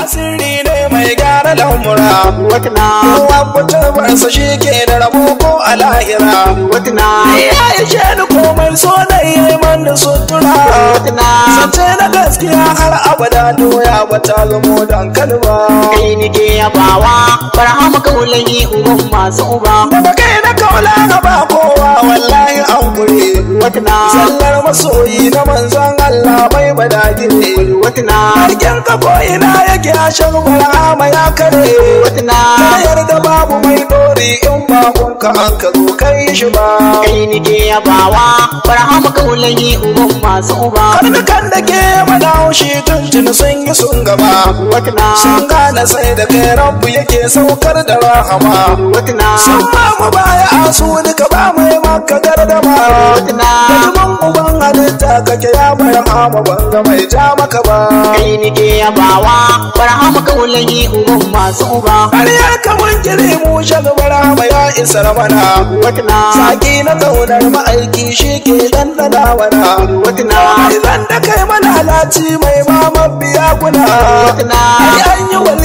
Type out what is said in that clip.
sirri ne mai gyara lamura watna kowa mutumarsa shi ke da rabo ko a lahira watna ya ishe ni komai so da yi man da sutura watna Zance na gaskiya har abada doya ba ta zamo dankali ba kai nike yabawa barhama kaulayi uban masu uba Daga kai na kaula na ba kowa wallahi an gure watna Sallar masoyi na manzon Allah mai badagi ne watna Harkin ka ko ina yake a shan barhama ya kare watna Ta yarda babu mai dori in ba ka an ka zo kai shi ba kai nike yabawa barhama kaulayi uban masu uba Karnukan da ke mana haushi tuntun sun yi sun gaba watna Sun gane sai da kai rabu yake saukar da rahama watna Sun ba mu baya a su duka ba mai maka gardama watna Kalman uban halitta kake ya bar hama banga mai ja maka ba kai nike yabawa barhama kaulayi uban masu uba Har ya kaman kire mu shagbar hama ya isar mana watna Saki na kaunar ma'aiki shi ke dandana mana watna Idan da kai malalaci mai ma mabiya guna watna Ai an yi wali